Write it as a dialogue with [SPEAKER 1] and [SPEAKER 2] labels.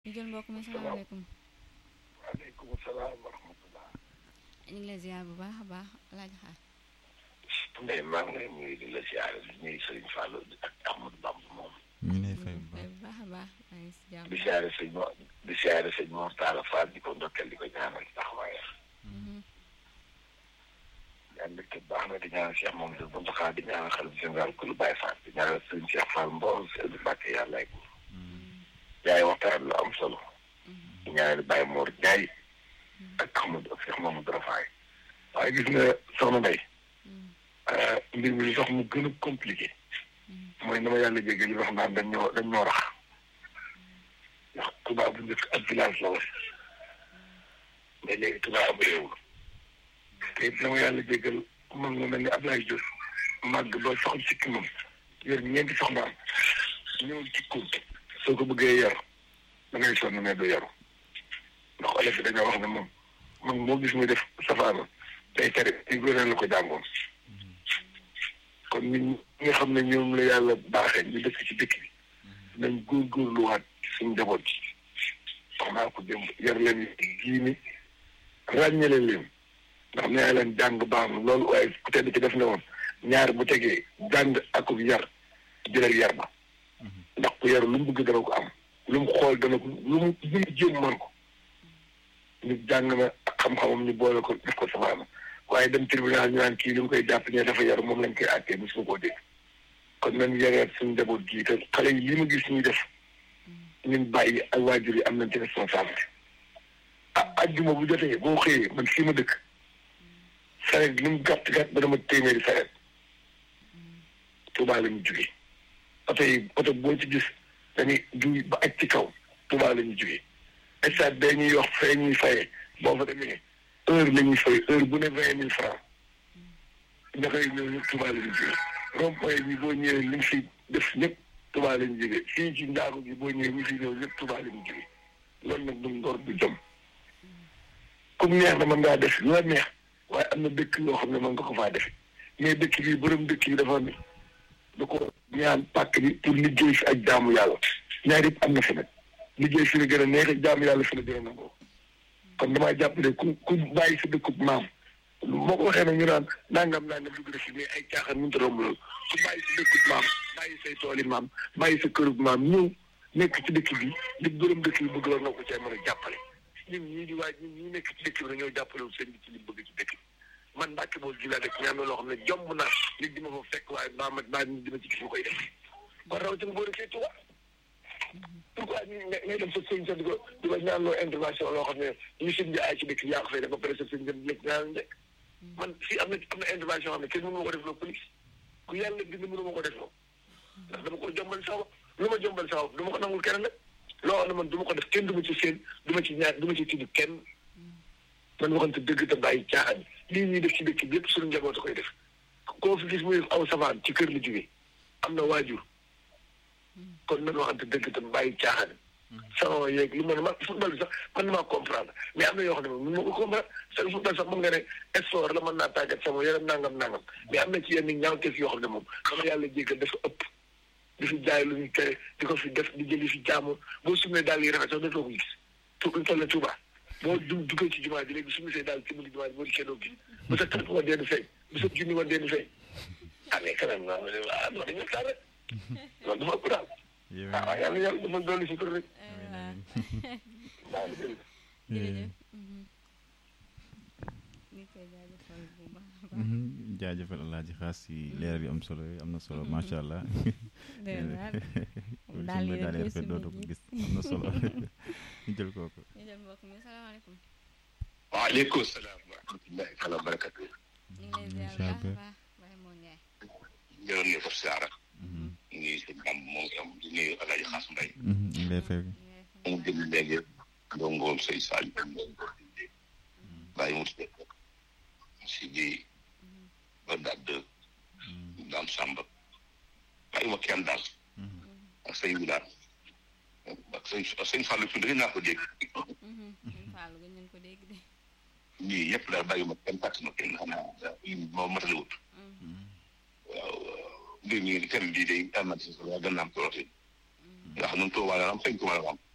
[SPEAKER 1] ñu jël mbokk mi salaamaaleykum.
[SPEAKER 2] waaleykum salaam wa rahmatulah.
[SPEAKER 1] ñu ngi lay ziar bu baax a baax laaj xaar.
[SPEAKER 2] Ndeye maa ngi lay nuyu di la ziar di nuyu Serigne Fallou ak Ahmadou Bamba moom.
[SPEAKER 3] ñu ngi lay fay bu
[SPEAKER 1] bu
[SPEAKER 3] baax
[SPEAKER 1] baax a baax maa ngi si jàmm.
[SPEAKER 2] di ziare sëñ Mor di ziare sëñ Mor Talla Fall di ko ndokkeel di ko ñaanal taxawaayam. ñaan dëkk baax na di ñaanal Cheikh Mamadou Mountakha di ñaanal xalifa général ku lu Baye Fall di ñaanal sëñ Cheikh Fall Mbow sëñ Mbacke yàlla ak yaay waxtaan lu am solo. di ñaanal Baye Mor Ndiaye ak Ahmadou ak Cheikh Mamadou Rafaay waaye gis nga soxna Ndeye mbir mi li tax mu gën a compliqué mooy na ma yàlla jéggi li wax naan dañ ñoo dañ ñoo rax ndax Touba bu njëkk ak village la woon mais léegi Touba am réew la te it na ma yàlla jéggal man nga mel ni Ablaye Diouf màgg ba soxla sikki moom yor ñeenti soxnaam ñëw ci kuum soo ko bëggee yar da ngay sonn mais du yaru ndax olof yi dañoo wax ne moom man moo gis muy def safaana day tere ci góoreel la ko jàngoon kon ñun ñi nga xam ne ñoom la yàlla baaxee ñu dëkk ci dëkk bi nañ góorgóorluwaat ci suñu njaboot ji wax naa ko démb yar leen diini ràññale leen ndax nee leen jàng baax na loolu waaye ku tedd ci def ne woon ñaar bu tegee jàng akub yar jëlal yar ba ndax ku yar lu mu bëgg dana ko am lu mu xool dana ko lu mu lu mu jéem man ko nit jàng na ak xam-xamam ñu boole ko def ko safaana waaye dem tribunal ñu naan kii li mu koy jàpp ne dafa yar moom lañ koy àttee bu su ko dégg kon nañ yareet suñu njaboot gii te xale yi li ma gis ñuy def ñun bàyyi ak waajur yi am nañ ci responsabilité ah ajjuma bu jotee boo xëyee man fii ma dëkk sareet li mu gàtt gàtt ba dama téeméeri sareet Tuubaa la ñu jugee oto yi oto boo ci gis dañuy juy ba aj ci kaw Tuubaa la ñu jugee stade bee ñuy wax fee ñuy fayee boo fa demee heure la ñuy fay heure bu ne vingt mille franc ña koy ñëw ñëpp Tuubaa la ñu jugee rond point bi boo ñëwee li ñu fi def ñëpp Tuubaa la ñu jugee fii ci ndaagu gi boo ñëwee ñu fi ñëw ñëpp Tuubaa la ñu jugee loolu nag du ngor du jom comme neex na mën ngaa def lu la neex waaye am na dëkk yoo xam ne mën nga ko faa defe mais dëkk bi borom dëkk bi dafa ne da ko ñaan pàkk bi pour liggéey fi ak jaamu yàlla ñaar yëpp am na fi nag liggéey fi la gën a neex ak jaamu yàlla fi la gën a nangoo kon damaa jàpp ne ku ku bàyyi sa dëkkub maam moo ko waxee nag ñu naan nangam nangam dugg na fi mais ay caaxaan mënut a romb loolu ku bàyyi sa dëkkub maam bàyyi say tooli maam bàyyi sa kërub maam ñëw nekk ci dëkk bi li borom dëkk bi bëgg war nga ko cee mën a jàppale ñun ñii di waaj ñun ñii nekk ci dëkk bi dañoo jàppale wu seen bi ci li bëgg ci dëkk bi man Mbàkke bool gi laa dëkk ñaan na loo xam ne jomb naa nit di ma fa fekk waaye baa ma baa nit di ma ci gis ma koy def kon rawatina boo dëkkee Tuuba pourquoi ñu ngay dem sa sëñ sa di ko di ko ñaan loo intervention loo xam ne ñu sëñ bi ay ci dëkk yaa ko fay def ba pare sa sëñ dem lépp ñaan njëkk man fii am na am na intervention xam ne kenn mënu ma ko def loo police ku yàlla bind mënu ma ko def loo ndax dama ko jombal sama lu ma jombal sama du ma ko nangul kenn nag loo xam ne man du ma ko def kenn du ma ci seen du ma ci ñaar du ma ci tudd kenn man waxante dëgg te bàyyi caaxaan lii ñuy def ci dëkk bi yëpp suñu njaboot a koy def koo fi gis muy def aw savaan ci kër la jógee am na waajur kon nan waxante dëgg te bàyyi caaxaan sama yeeg lu ma ne ma football bi sax man na maa comprendre mais am na yoo xam ne moom mun ma ko comprendre sa football sax mën nga ne sport la mën naa tàggat sama yaram nangam nangam mais am na ci yenn ñaawteef yoo xam ne moom dama yàlla jéggal dafa ëpp di fi jaay lu ñu tere di ko fi def di jëli fi jaamu boo sumee daal yi rafet sax dootoo ko gis tu toll na Tuuba boo du duggee ci jumaa ji léegi su ma see daal ci biir jumaa ji boo di kenn gis bu sa tànk wa deen feeñ bu sa junni wa deen feeñ ah mais quand même ah non dañu waxtaan rek loolu dafa ëpp daal ah waaw yàlla yàlla dafa dolli si kër rek waaw
[SPEAKER 1] jërëjëf. ñu koy jaajëfal bu baax a baax.
[SPEAKER 3] jaajëfal alaaji xaas si leer yu am solo yi am na solo macha allah.
[SPEAKER 1] dëgg la
[SPEAKER 3] daal di daal di dootu ko gis am na solo ñu jël kooku.
[SPEAKER 1] ñu jël mbokk mi salaamaaleykum.
[SPEAKER 2] waaleykum salaam wa rahmatullahi taala wa barakatu
[SPEAKER 1] ñu ngi lay ziar bu baax a baax Baye Mor Ndiaye.
[SPEAKER 2] jërëm ne ko siyaara nuyu sëñ Bam moom itam di nuyu Alaaji Xaas Mbay
[SPEAKER 3] ñu ngi lay fay.
[SPEAKER 2] mu ngi déglu léegi ndongoom say Sadio bàyyi mu tudd si di ba dadd daam Samba bàyyi ma kenn daal ak sëñ bi daal ak sëñ sëñ Fallou Touré gën naa ko dégg
[SPEAKER 1] Fallou gën nañ ko dégg de.
[SPEAKER 2] ñii yëpp daal bàyyi ma kenn fàtte ma kenn xam naa moo matale wut waaw mbir mi thème bii day amati solo gën naa am solo ndax ñun Tuubaa la am feeñ ko mën a am